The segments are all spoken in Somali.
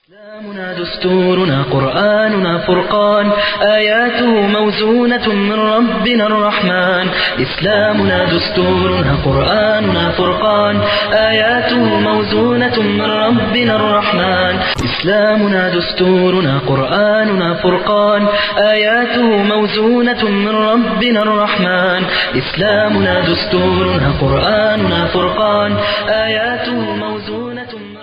إسلامنا دستورنا قرآننا فرقان آياته موزونة من ربنا الرحمن إسلامنا دستورنا قرآننا فرقان آياته موزونة من ربنا الرحمن إسلامنا دستورنا قرآننا فرقان آياته موزونة من ربنا الرحمن إسلامنا دستورنا قرآننا فرقان آياته موزونة من ربنا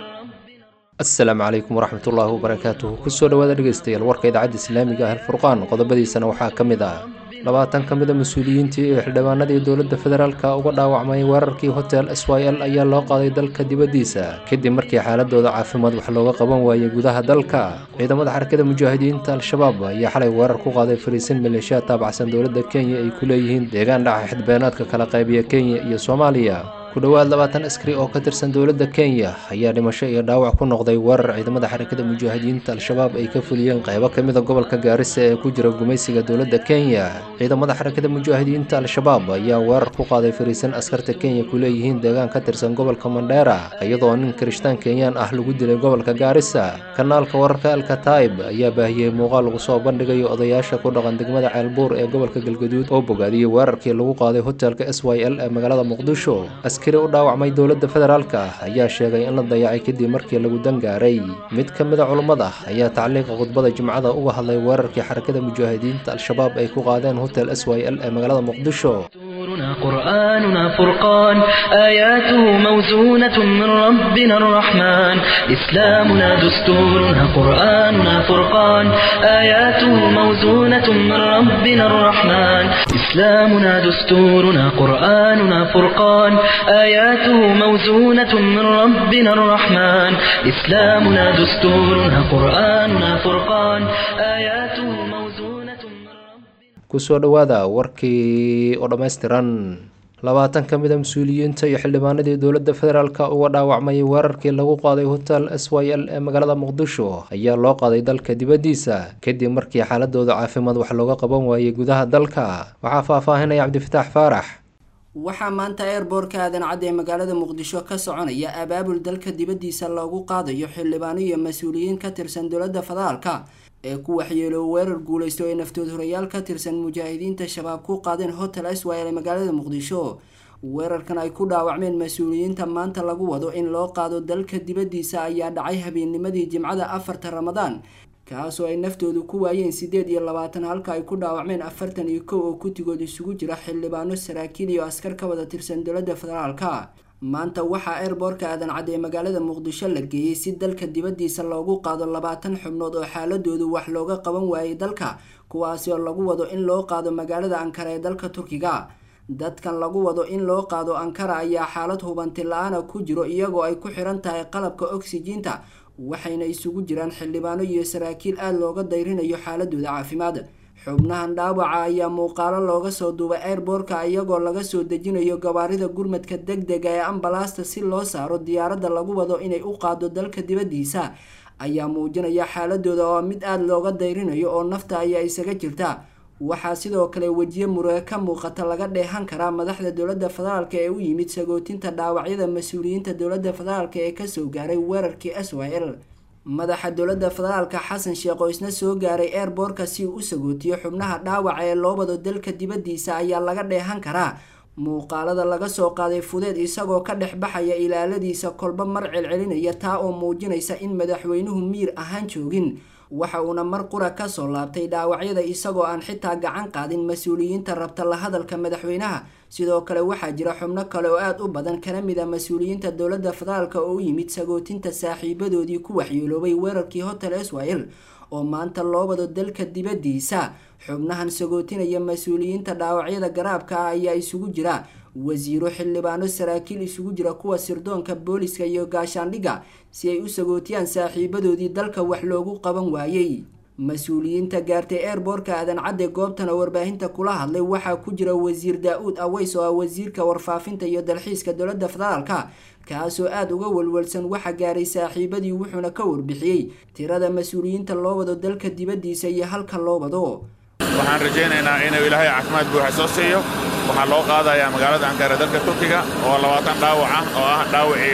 asalaamu calaykum waraxmatullaahi wabarakaatuhu kusoo dhowaada dhegeystayaal warka idaacadda islaamiga ah alfurqaan qodobadiisana waxaa ka mid ah labaatan ka mid a mas-uuliyiintii ee xildhibaanadii dowladda federaalka uga dhaawacmay weerarkii hotel s y l ayaa loo qaaday dalka dibaddiisa kadib markii xaaladooda caafimaad wax looga qaban waayay gudaha dalka ciidamada xarakada mujaahidiinta al-shabaab ayaa xalay weerar ku qaaday fariisin maleeshiya taabacsan dowladda kenya ay ku leeyihiin deegaan dhaca xidbeenaadka kala qaybiya kenya iyo soomaaliya ku dhowaad labaatan askari oo ka tirsan dowladda kenya ayaa dhimasho iyo dhaawac ku noqday weerar ciidamada xarakada mujaahidiinta al-shabaab ay ka fuliyeen qaybo ka mid a gobolka gaarisa ee ku jira gumaysiga dowladda kenya ciidamada xarakada mujaahidiinta al-shabaab ayaa weerar ku qaaday fariisan askarta kenya ku leeyihiin deegaan ka tirsan gobolka mandheera iyadoo nin kirishtaan kenyaan ah lagu dilay gobolka gaarisa kanaalka wararka alkataib ayaa baahiyey muuqaal lagu soo bandhigayo odayaasha ku dhaqan degmada ceelbuur ee gobolka galgaduud oo bogaadiyey weerarkii lagu qaaday hotelka s y l ee magaalada muqdisho askari u dhaawacmay dowladda federaalka ah ayaa sheegay in la dayacay kadib markii lagu dangaaray mid ka mid a culummada ayaa tacliiqa khudbada jimcada uga hadlay weerarkii xarakada mujaahidiinta al-shabaab ay ku qaadeen hotel s y l ee magaalada muqdisho دستورنا قرآننا فرقان آياته موزونة من ربنا الرحمن إسلامنا دستورنا قرآننا فرقان آياته موزونة من ربنا الرحمن إسلامنا دستورنا قرآننا فرقان آياته موزونة من ربنا الرحمن إسلامنا دستورنا قرآننا فرقان آياته موزونة من ربنا kusoo dhowaada warkii oo dhammaystiran labaatan ka mid a mas-uuliyiinta iyo xildhibaanadii dowladda federaalka uga dhaawacmay weerarkii lagu qaaday hotel s y l ee magaalada muqdisho ayaa loo qaaday dalka dibaddiisa kadib markii xaaladooda caafimaad wax looga qaban waayey gudaha dalka waxaa faahfaahinaya cabdifitaax faarax waxaa maanta eerboorka aadan cadde ee magaalada muqdisho ka soconaya abaabul dalka dibaddiisa loogu qaadayo xildhibaano iyo mas-uuliyiin ka tirsan dowladda federaalka ee ku waxyeeloo weerar guulaysto ee naftood horayaal ka tirsan mujaahidiinta shabaab ku qaadeen hotel iswayl ee magaalada muqdisho weerarkan ay ku dhaawacmeen mas-uuliyiinta maanta lagu wado in loo qaado dalka dibaddiisa ayaa dhacay habeennimadii jimcada afarta ramadaan kaasoo ay naftoodu ku waayeen siddeed iyo labaatan halka ay ku dhaawacmeen afartan iyo kow oo kutigood isugu jira xildhibaano saraakiil iyo askar ka wada tirsan dowladda federaalka maanta waxaa eerboorka aadan cadde ee magaalada muqdisho la geeyey si dalka dibaddiisa loogu qaado labaatan xubnood oo xaaladoodu wax looga qaban waayay dalka kuwaasi oo lagu wado in loo qaado magaalada ankara ee dalka turkiga dadkan lagu wado in loo qaado ankara ayaa xaalad hubanti la-aana ku jiro iyagoo ay ku xiran tahay qalabka oksijiinta waxayna isugu jiraan xildhibaano iyo saraakiil aada looga dayrinayo xaaladooda caafimaad xubnahan dhaawaca ayaa muuqaalo looga soo duubay airboorka iyagoo laga soo dejinayo gabaarida gurmadka deg dega ee ambalaasta si loo saaro diyaaradda lagu wado inay u qaado dalka dibaddiisa ayaa muujinaya xaaladooda oo mid aada looga dayrinayo oo nafta ayaa isaga jirta waxaa sidoo kale wejiye muruge ka muuqata laga dheehan karaa madaxda dowladda federaalk ee u yimid sagootinta dhaawacyada mas-uuliyiinta dowladda federaalk ee kasoo gaaray weerarkii s y l madaxa dowladda federaalka xasan sheekh oo isna soo gaaray eerboorka si uu u sagootiyo xubnaha dhaawaca ee loo wado dalka dibaddiisa ayaa laga dheehan karaa muuqaalada laga soo qaaday fudeed isagoo ka dhex baxaya ilaaladiisa kolba mar celcelinaya taa oo muujinaysa in madaxweynuhu miir ahaan joogin waxa uuna mar qura kasoo laabtay dhaawacyada isagoo aan xitaa gacan qaadin mas-uuliyiinta rabta la hadalka madaxweynaha sidoo kale waxaa jira xubno kale oo aada u badan kana mid a mas-uuliyiinta dowladda federaalk oo u yimid sagootinta saaxiibadoodii ku waxyeeloobay weerarkii hotel iswael oo maanta loo wado dalka dibaddiisa xubnahan sagootinaya mas-uuliyiinta dhaawacyada garaabka ah ayaa isugu jira wasiiro xildhibaano saraakiil isugu jira kuwa sirdoonka booliska iyo gaashaandhigga si ay u sagootiyaan saaxiibadoodii dalka wax loogu qaban waayey mas-uuliyiinta gaartay eerboorka aadan cadde goobtana warbaahinta kula hadlay waxaa ku jira wasiir daa-uud aweys oo ah wasiirka warfaafinta iyo dalxiiska dowladda federaalka kaasoo aada uga walwalsan waxa gaaray saaxiibadii wuxuuna ka warbixiyey tirada mas-uuliyiinta loo wado dalka dibaddiisa iyo halka loo wado waxaan rajaynaynaa inuu ilaahay caafimaad buuxa soo siiyo waxaa loo qaadayaa magaalada ankara dalka turkiga oo labaatan dhaawac ah oo ah dhaawacii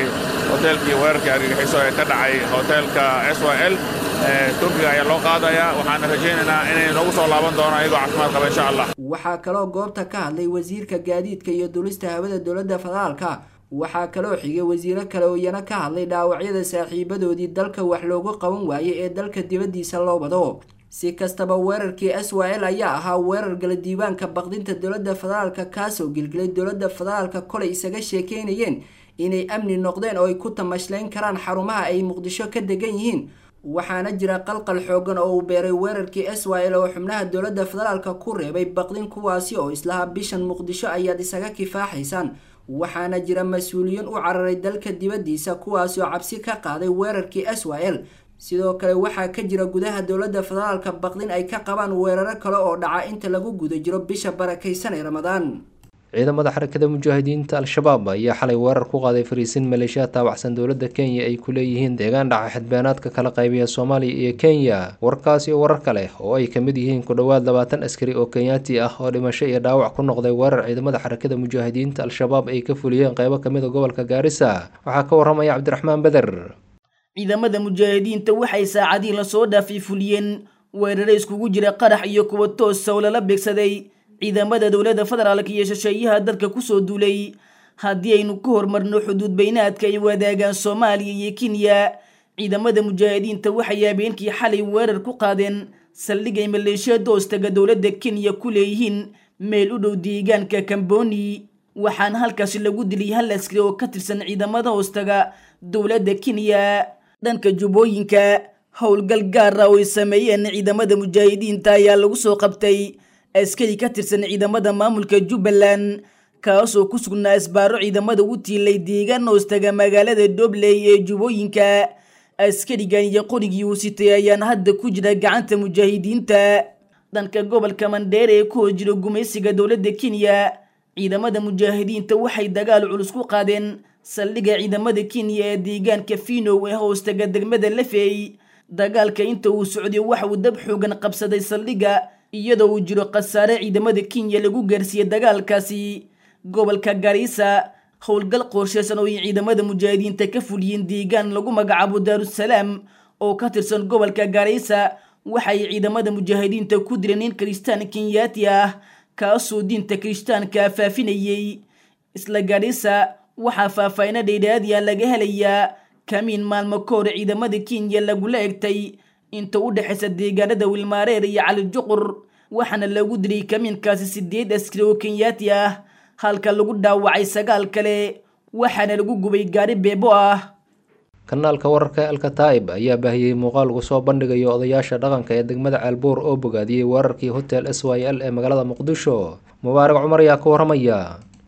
hoteelkii weerarkii argagixiso ee ka dhacay hoteelka s y l turkiga ayaa loo qaadayaa waxaana rajaynaynaa inay noogu soo laaban doonaan iyagoo caafimaad qaba insha allah waxaa kaloo goobta ka hadlay wasiirka gaadiidka iyo dulista hawada dowladda federaalka waxaa kaloo xigay wasiiro kale oo iyana ka hadlay dhaawacyada saaxiibadoodii dalka wax loogu qaban waayey ee dalka dibaddiisa loo wado si kastaba weerarkii s y l ayaa ahaa weerar gala diiwaanka baqdinta dowladda federaalka kaasoo gilgilay dowladda federaalka kolay isaga sheekeynayeen inay amni noqdeen oo ay ku tamashlayn karaan xarumaha ay muqdisho ka degan yihiin waxaana jira qalqal xoogan oo uu beeray weerarkii s y l oo xubnaha dowladda federaalka ku reebay baqdin kuwaasi oo islaha bishan muqdisho ayaad isaga kifaaxaysaan waxaana jira mas-uuliyiin u cararay dalka dibaddiisa kuwaasi oo cabsi ka qaaday weerarkii s y l sidoo kale waxaa ka jira gudaha dowladda federaalka baqdin ay ka qabaan weeraro kale oo dhaca inta lagu guda jiro bisha barakaysan ee ramadaan ciidamada xarakada mujaahidiinta al-shabaab ayaa xalay weerar ku qaaday fariisin maleeshiya taabacsan dowladda kenya ay ku leeyihiin deegaan dhaca xadbeenaadka kala qaybiya soomaaliya iyo kenya warkaas iyo warar kale oo ay ka mid yihiin ku dhowaad labaatan askari oo kenyaati ah oo dhimasho iyo dhaawac ku noqday weerar ciidamada xarakada mujaahidiinta al-shabaab ay ka fuliyeen qeybo kamid a gobolka gaarisa waxaa ka waramaya cabdiraxmaan beder ciidamada mujaahidiinta waxay saacadihii lasoo dhaafay fuliyeen weerare iskugu jira qarax iyo kuwa toosa oo lala beegsaday ciidamada dowladda federaalka iyo shisheeyaha dalka kusoo duulay haddii aynu ku horumarno xuduud baynaadka ay wadaagaan soomaaliya iyo kenya ciidamada mujaahidiinta waxay habeenkii xalay weerar ku qaadeen saldhig ay maleeshiya doostaga dowladda kenya ku leeyihiin meel u dhow deegaanka kamboni waxaana halkaasi lagu dilay hal askari oo ka tirsan ciidamada hoostaga dowladda kenya dhanka jubbooyinka howlgal gaar ah oo ay sameeyeen ciidamada mujaahidiinta ayaa lagu soo qabtay askari ka tirsan ciidamada maamulka jubbaland kaasoo ku sugnaa isbaaro ciidamada u tiilay deegaan hoostaga magaalada dobley ee jubbooyinka askarigan iyo qorigii uu sitay ayaan hadda ku jira gacanta mujaahidiinta dhanka gobolka mandheer ee ku hor jira gumaysiga dowladda kenya ciidamada mujaahidiinta waxay dagaal culus ku qaadeen saldhigga ciidamada kenya ee deegaanka finow ee hoostaga degmada lafey dagaalka inta uu socday waxa uu dab xoogan qabsaday saldhigga iyadoo uu jiro khasaare ciidamada kenya lagu gaarsiiyey dagaalkaasi gobolka gariisa howlgal qorsheysan oo ay ciidamada mujaahidiinta ka fuliyeen deegaan lagu magacaabo daarusalaam oo ka tirsan gobolka gariisa waxay ciidamada mujaahidiinta ku dileen nin kiristaan kenyaati ah kaasoo diinta kirishtaanka faafinayey isla gariisa waxaa faahfaahino dheydhaadiya laga helayaa kamiin maalmo ka hor ciidamada kenya lagula egtay inta u dhexaysa deegaanada wilmaareer iyo calijuqur waxaana lagu dilay kamiinkaasi sideed askari oo kenyaati ah halka lagu dhaawacay sagaal kale waxaana lagu gubay gaari beebo ah kanaalka wararka ee alkataa'ib ayaa baahiyey muuqaal lagu soo bandhigayo odayaasha dhaqanka ee degmada ceelbuur oo bogaadiyey weerarkii hotel s y l ee magaalada muqdisho mubaarak cumar ayaa ka waramaya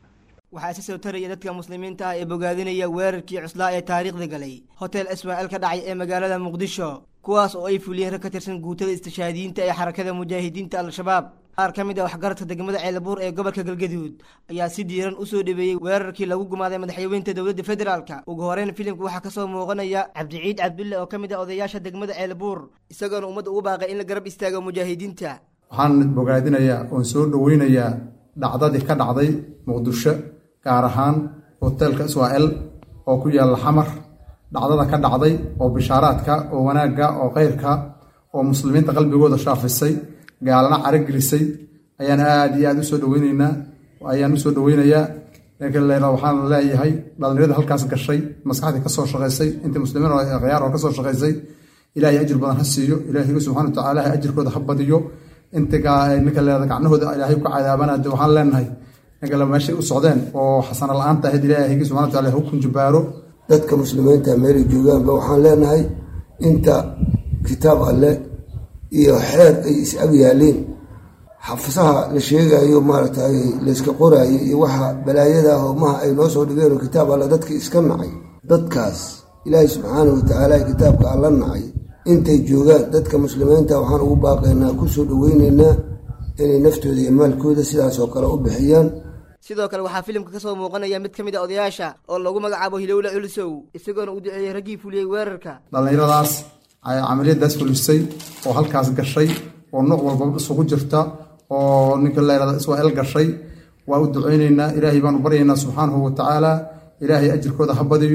waxaa isa soo taraya dadka muslimiinta ah ee bogaadinaya weerarkii cuslaa ee taariikhda galay hotel ismaaciil ka dhacay ee magaalada muqdisho kuwaas oo ay fuliyeen rag ka tirsan guutada istishaadiyiinta ee xarakada mujaahidiinta al-shabaab qaar ka mid ah waxgaradka degmada ceelbuur ee gobolka galgaduud ayaa si diiran usoo dhabeeyey weerarkii lagu gumaaday madaxweynta dowladda federaalka ugu horeyn filimka waxaa kasoo muuqanaya cabdiciid cabdulle oo ka mid ah odayaasha degmada ceelbuur isagoona ummadda ugu baaqay in la garab istaago mujaahidiinta waxaan bogaadinayaa oon soo dhoweynayaa dhacdadii ka dhacday muqdisho gaar ahaan hoteelka israa-el oo ku yaalla xamar dhacdada ka dhacday oo bishaaraadka oo wanaagga oo khayrka oo muslimiinta qalbigooda shaafisay gaalana caragelisay ayaan aada iyo aada usoo dhaweyneynaa ayaan usoo dhaweynayaa laakiin waxaan leeyahay dhalinyarada halkaas gashay maskaxdii kasoo shaqaysay intii muslimiin oo khiyaar oo kasoo shaqaysay ilaahay ajir badan ha siiyo ilaahiga subxana wa tacaala ajirkooda ha badiyo inta ninka leeda gacnahooda ilaahay ku cadaabanaade waxaan leenahay ninkale meeshay u socdeen oo xasana la-aanta ahayd ilaahaygi subxana wa taala ha u kunjubaaro dadka muslimiinta meelay joogaanba waxaan leenahay inta kitaab alle iyo xeer ay is-ag yaaliin xafisaha la sheegayo maaragtay layska qoraayo iyo waxa balaayada hoomaha ay noo soo dhigeen oo kitaab alle dadka iska nacay dadkaas ilaahay subxaana wa tacaala kitaabka alla nacay intay joogaan dadka muslimiinta waxaan ugu baaqaynaa kusoo dhaweyneynaa inay naftooda iyo maalkooda sidaasoo kale u bixiyaan sidoo kale waxaa filimka kasoo muuqanaya mid ka mid a odayaasha oo lagu magacaabo hilowle culisow isagoona u duceeyey raggii fuliyey weerarka dhallinyaradaas ayaa camaliyadaas fulisay oo halkaas gashay oo nooc walba isugu jirta oo ninka layrada israa-el gashay waa u duceyneynaa ilaahay baanu baryaynaa subxaanahu wa tacaala ilaahay ajirkooda ha badiyo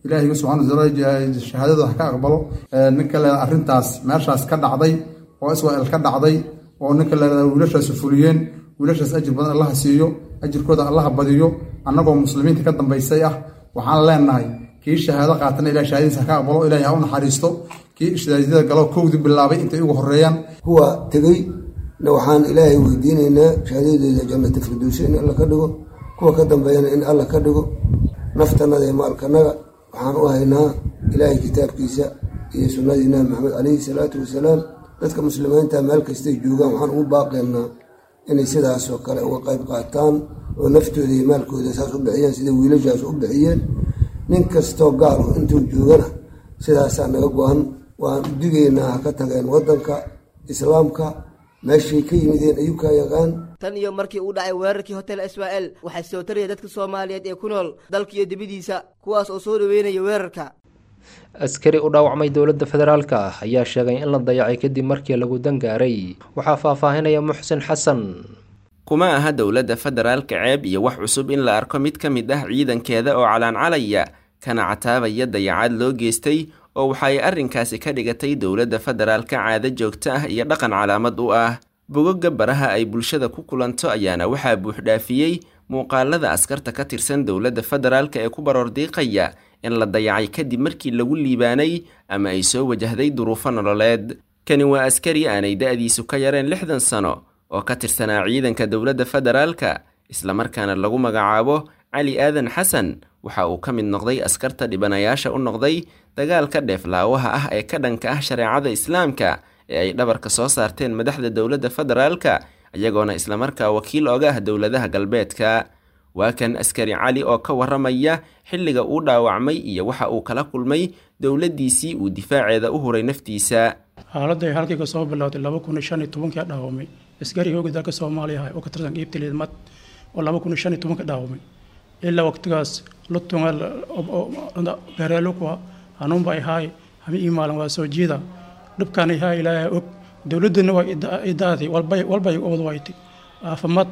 ilaahiga subxana wataala shahaadada ha ka aqbalo ninka leeda arrintaas meeshaas ka dhacday oo israel ka dhacday oo ninka leeda wiilashaasi fuliyeen wiilashaas ajir badan allaha siiyo ajirkooda allaha badiyo annagoo muslimiinta ka dambaysay ah waxaan leenahay kii shahaado qaatana ilah shahaadadiisa ha ka aqbalo ilahi ha u naxariisto kii ishdaadiyada galo kowdii bilaabay intay ugu horeeyaan kuwa tegey na waxaan ilaahay weydiinaynaa shahaadadeeda jannata firdowsi in alla ka dhigo kuwa ka dambeeyana in alla ka dhigo naftanada iyo maalkanaga waxaan u haynaa ilaahay kitaabkiisa iyo sunnadii nabi maxamed calayhi salaatu wasalaam dadka muslimiinta meel kastay joogaan waxaan ugu baaqaynaa inay sidaasoo kale uga qayb qaataan oo naftooda iyo maalkooda saas u bixiyeen sida wiilashaas u bixiyeen nin kastoo gaal oo intuu joogana sidaasaa naga go-an waan u digaynaa ha ka tageen waddanka islaamka meeshay ka yimideen ayuu kaa yaqaan tan iyo markii uu dhacay weerarkii hotel israel waxaa soo taraya dadka soomaaliyeed ee ku nool dalka iyo dibadiisa kuwaas oo soo dhaweynaya weerarka askari u dhaawacmay dowladda federaalka ah ayaa sheegay in la dayacay kadib markii lagu dangaaray waxaa faahfaahinaya muxsin xasan kuma aha dowladda federaalka ceeb iyo wax cusub in la arko mid ka mid ah ciidankeeda oo calaancalaya kana cataabaya dayacaad loo geystay oo waxa ay arrinkaasi ka dhigatay dowladda federaalka caado joogto ah iyo dhaqan calaamad u ah bogogga baraha ay bulshada ku kulanto ayaana waxaa buuxdhaafiyey muuqaalada askarta ka tirsan dowladda federaalka ee ku baroordiiqaya in la dayacay kadib markii lagu liibaanay ama ay soo wajahday duruufo nololeed kani waa askari aanay da-diisu ka yareen lixdan sano oo ka tirsanaa ciidanka dowladda federaalka islamarkaana lagu magacaabo cali aadan xasan waxa uu ka mid noqday askarta dhibanayaasha u noqday dagaalka dheeflaawaha ah ee ka dhanka ah shareecada islaamka ee ay dhabarka soo saarteen madaxda dowladda federaalka iyagoona islamarkaa wakiil oga ah dowladaha galbeedka waa kan askari cali oo ka warramaya xilliga uu dhaawacmay iyo waxa uu kala kulmay dowladdiisii uu difaaceeda u huray naftiisa xaaladday halkii ka soo bilowday laba kun iyo shan iyo tobankii dhaawamay askari hooga dalka soomaaliya ah oo ka tirsan qiibta liidmad oo laba kun iyo shan iyo tobanka dhaawamay ilaa waqtigaas lutunga bereelukwa hanuunba ahaay hami imaalan waa soo jiida dhibkaan ahaa ilaahay og dowladdana waa idaadii walbay walbay ubad waytay aafamad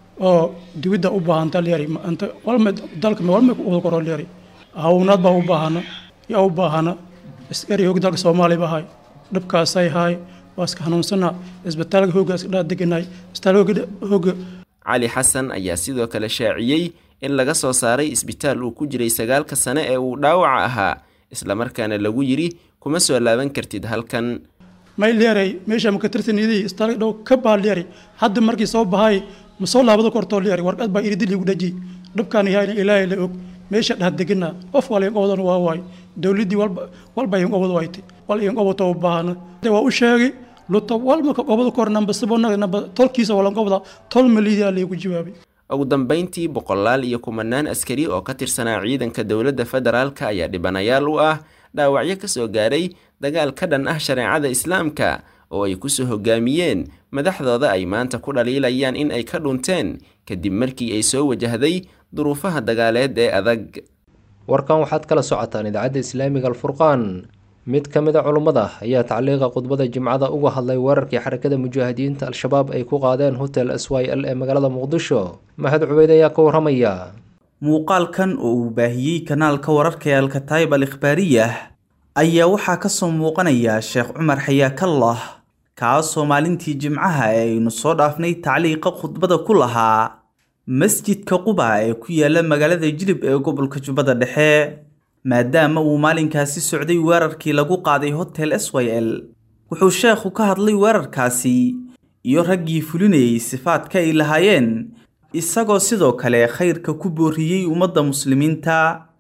oo dibidda u baahanta leeri anta walma dalka walma ubad koro leeri hawnaad baa u baahana yaa u baahana askari hooga dalka soomaaliya ba ahay dhibkaasay ahaay waa iska hanuunsana isbitaalka hooga iska dhaa deganay isbitaalka hooga cali xasan ayaa sidoo kale shaaciyey in laga soo saaray isbitaal uu ku jiray sagaalka sane ee uu dhaawaca ahaa islamarkaana lagu yidhi kuma soo laaban kartid halkan may leeray meesha maka tirsanidii isbitaalka dhow ka baa leeray hadda markii soo bahay ma soo laabado kortoo leeray warqad baa iridil igu dhaji dhibkaan yahay ilaahay la og meesha dhah degana qof wal iyan qobadan waa waay dowladdii walba walba iyan qobad waytay wal iyan qobato u baahana waa u sheegay luta walba ka qobada kor namba sibonaga namba tolkiisa walan qobda tol maliidaa laygu jawaabay ugu dambayntii boqolaal iyo kumanaan askari oo ka tirsanaa ciidanka dowladda federaalka ayaa dhibanayaal u ah dhaawacyo ka soo gaaray dagaal ka dhan ah shareecada islaamka oo ay kusoo hogaamiyeen madaxdooda ay maanta ku dhaliilayaan in ay ka dhunteen kadib markii ay soo wajahday duruufaha dagaaleed ee adag warkan waxaad kala socotaan idaacadda islaamiga alfurqaan mid ka mid a culummada ayaa tacliiqa khudbada jimcada uga hadlay weerarkii xarakada mujaahidiinta al-shabaab ay ku qaadeen hotel s y l ee magaalada muqdisho mahad cubeyd ayaa ka warramaya muuqaalkan oo uu baahiyey kanaalka wararka ee alkataayib al ikhbaariyah ayaa waxaa ka soo muuqanaya sheekh cumar xayaakallah kaasoo maalintii jimcaha ee aynu soo dhaafnay tacliiqa khudbada ku lahaa masjidka quba ee ku yaala magaalada jilib ee gobolka jubbada dhexe maadaama uu maalinkaasi socday weerarkii lagu qaaday hotel s y l wuxuu sheekhu ka hadlay weerarkaasi iyo raggii fulinayay sifaadka ay lahaayeen isagoo sidoo kale khayrka ku booriyey ummadda muslimiinta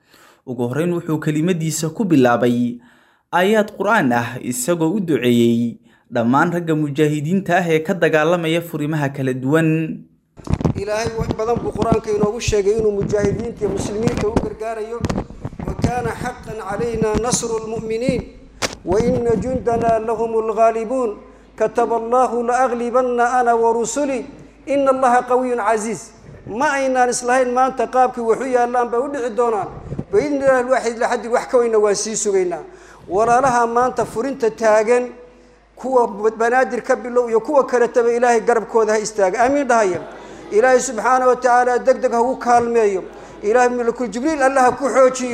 ugu horreyn wuxuu kelimadiisa ku bilaabay aayaad qur-aan ah isagoo u duceeyey dhammaan ragga mujaahidiinta ah ee ka dagaalamaya furimaha kala duwan ilaahay wax badan buu qur-aanka inoogu sheegay inuu mujaahidiinta iyo muslimiinta u gargaarayo wa kaana xaqan calayna nasru lmu'miniin wa ina jundana lahum lghaalibuun kataba allahu laaglibanna ana warusuli ina allaha qawiyun casiiz ma aynaan islahayn maanta qaabkii waxu yaallaan bay u dhici doonaan baidni illahi lwaaxid laxadin wax ka weyna waan sii sugaynaa walaalaha maanta furinta taagan kuwa banaadir ka bilow iyo kuwa kaletaba ilaahay garabkooda ha istaaga aamiin dhahaya ilaahay subxaana wa tacaala deg deg ha u kaalmeeyo ilaahay malakul jibriil alla ha ku xoojiyo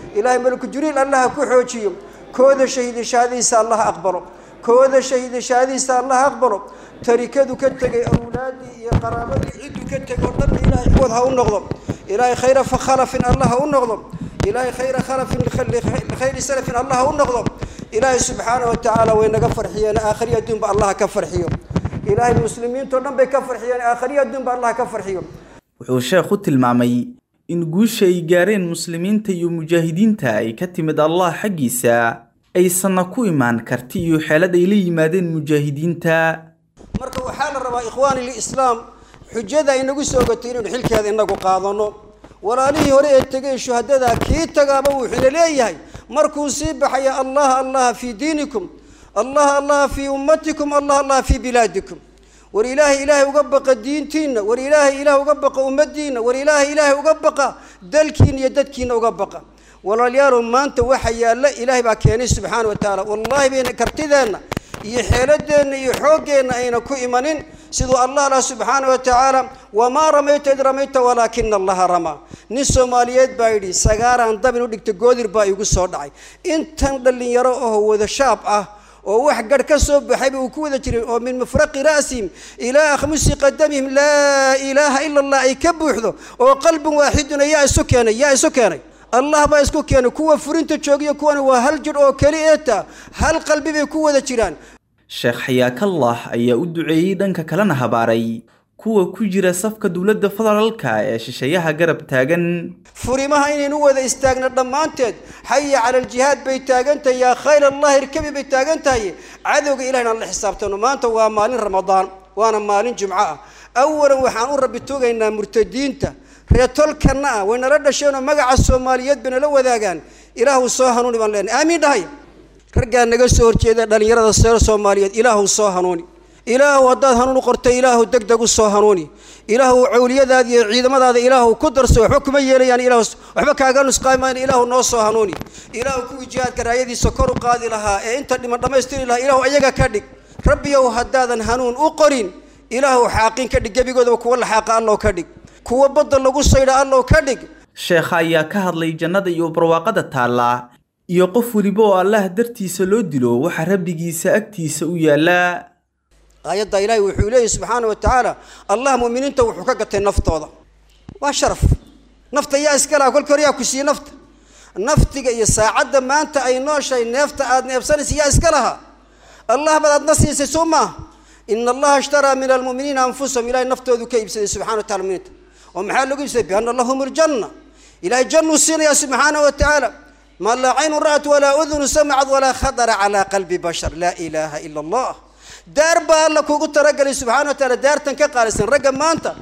ilaahay malaku jibriil allaha ku xoojiyo kooda shahiida shahaadadiisa allaha aqbalo kooda shahiida shahaadadiisa allaha aqbalo tarikadu ka tegay awlaadii iyo qaraabadii cidduu ka tegay oo dhan ilaahay kuwad ha u noqdo ilaahay khayra khalafin allah ha u noqdo ilaahay khayra khalafin likhayri salafin allah ha u noqdo ilaahay subxaana wa tacaala way naga farxiyeen aakhriya adduunba allah ka farxiyo ilaahay muslimiintao dhan bay ka farxiyeen aakhriya adduunba allah ka farxiyo wuxuu sheekhu tilmaamay in guusha ay gaareen muslimiinta iyo mujaahidiinta ay ka timid allah xaggiisa aysanna ku imaan karti iyo xeelad ay la yimaadeen mujaahidiinta marka waxaa la rabaa ikhwaani lislaam xujada inagu soo gatay inaynu xilkeeda inagu qaadano walaalihii hore ee tegay shuhadada kii tagaaba wuxuuna leeyahay markuu sii baxaya allah allah fii diinikum allah allah fii ummatikum allah allah fii bilaadikum war ilaahay ilaahay uga baqa diintiinna war ilaahay ilaahay uga baqa ummadiinna war ilaahay ilaahay uga baqa dalkiina iyo dadkiina uga baqa walaalayaalow maanta waxa yaalla ilaahay baa keenay subxaana wa tacaala wallaahi bayna kartideenna iyo xeeladeenna iyo xooggeenna ayna ku imanin siduu allah lah subxaana wa tacaala wamaa ramayta id ramayta walaakina allaha ramaa nin soomaaliyeed baa yidhi sagaaraan dabin u dhigta goodir baa igu soo dhacay intan dhallinyaro oo wada shaab ah oo wax garh ka soo baxayba uu ku wada jiray oo min mufraqi ra'sihim ilaa akhmusi qadamihim laa ilaaha ila allah ay ka buuxdo oo qalbin waaxiduna yaa isu keenay yaa isu keenay allah baa isku keenay kuwa furinta joogiyo kuwana waa hal jir oo keli eeta hal qalbi bay ku wada jiraan sheekh xayaakallah ayaa u duceeyey dhanka kalena habaaray kuwa ku jira safka dowladda federaalka ee shisheeyaha garab taagan furimaha inaynu wada istaagno dhammaanteed xaya cala aljihaad bay taagan tahay yaa khayr allah irkabi bay taagan tahay cadowga ilahi inaan la xisaabtano maanta waa maalin ramadaan waana maalin jimco ah awalan waxaan u rabbi tugaynaa murtadiinta reetolkanna ah way nala dhasheenoo magaca soomaaliyeed bay nala wadaagaan ilaahu soo hanuuni baan leenahay aamiin dhahay raggaa naga soo horjeeda dhallinyarada seer soomaaliyeed ilaahu soo hanuuni ilaahu haddaad hanuun u qortay ilaahu deg deg u soo hanuuni ilaahu cawliyadaada iyo ciidamadaada ilaahu ku darso waxba kuma yeelayaan ilaahu waxba kaaga nusqaamaan ilaahu noo soo hanuuni ilaahu kuwii jihaadka raayadiisa kor u qaadi lahaa ee inta dhiman dhammaystiri lahaa ilaahu ayaga ka dhig rabbiyow haddaadan hanuun u qorin ilaahu xaaqin ka dhig gebigoodaba kuwa laxaaqa allow ka dhig kuwa badda lagu saydha allow ka dhig sheekha ayaa ka hadlay jannada iyo barwaaqada taalla iyo qof weliba oo allah dartiisa loo dilo waxa rabbigiisa agtiisa u yaallaa aayadda ilaahay wuxuu leeyahy subxaana wa tacaala allah mu'miniinta wuxuu ka gatay naftooda waa sharaf nafta yaa iska laha kolka hore yaa ku siiyey nafta naftiga iyo saacadda maanta ay nooshahay neefta aad neefsanaysa yaa iska laha allah baad aadna siisay soo maaha ina allaha ishtaraa min almu'miniina anfusahum ilahay naftoodu ka iibsaday subxana wa tacala muminiinta oo maxaa lagu iibsaday biana lahum ljanna ilahay jannuu siinayaa subxaana wa tacaala ma laa caynun ra'at walaa udunu samacad walaa khadara calaa qalbi bashar laa ilaaha ila allah daar baa alla kugu talagalay subxana wa taala daartan ka qaalisan ragga maanta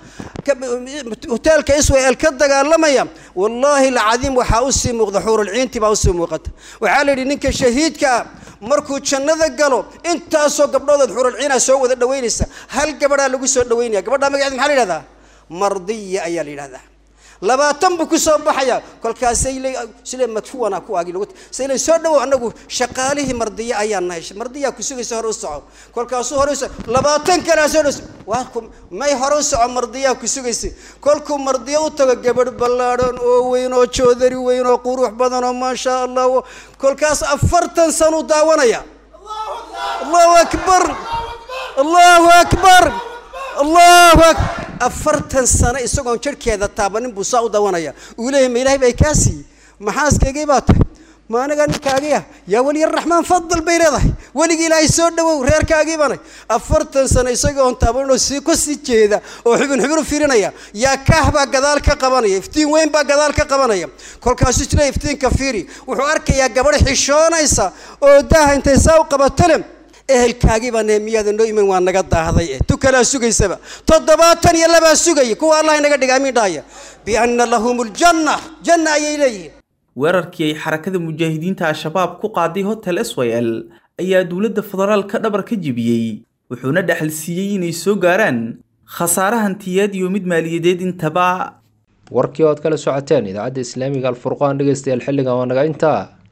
hoteelka israel ka dagaalamaya wallaahi alcadiim waxaa usii muuqda xuurulciinti baa usii muuqata waxaa la yidhi ninka shahiidka ah markuu jannada galo intaasoo gabdhoodood xuurulciina soo wada dhaweynaysa hal gabadhaa lagu soo dhaweynaya gabadhaa magaceeda maxaa la yidhahdaa mardiya ayaa la yidhahdaa labaatan buu ku soo baxaya kolkaasay le sile madfuwana kuwaagii lagu sayle soo dhawow anagu shaqaalihii mardiya ayaan nahay mardiyaa ku sugaysa hore u soco kolkaasuu hore u soco labaatan kalea soo dhaws waa ku may hore u soco mardiyaa ku sugaysa kolkuu mardiya u tago gabadh ballaadhan oo weyn oo joodari weyn oo qurux badan oo maasha allah kolkaas afartan sanuu daawanaya allahu akbar allahu akbar allahu akbar afartan sano isagoon jirhkeeda taabanin buu saa u dawanaya uu leeyahy ma ilahay bay kaa siiyey maxaaskaygay baa tahay ma anagaa ninkaagiya yaa weliyaraxmaan fadal bay leedahay weligii ilaahay soo dhawow reerkaagii banay afartan sano isagoon taabaninoo sii ku sii jeeda oo xubin xubin u fiirinaya yaa kaah baa gadaal ka qabanaya iftiin weyn baa gadaal ka qabanaya kolkaasuu jira iftiinka fiiri wuxuu arkayaa gabadh xishoonaysa oo daaha intay saa u qabatale ehelkaagii baa nehemiyaada noo iman waa naga daahday eh tu kalaa sugaysaba toddobaatan iyo labaa sugaya kuwa allah inaga dhiga amiin dhahaya bianna lahum ljanna janna ayay leeyihiin weerarkii ay xarakada mujaahidiinta al-shabaab ku qaaday hotel s y l ayaa dowladda federaalka dhabar ka jebiyey wuxuuna dhexal siiyey inay soo gaaraan khasaare hantiyeed iyo mid maaliyadeed intaba warkii oo aad kala socoteen idaacadda islaamiga alfurqaan dhegeystayaal xilligan waa naga intaa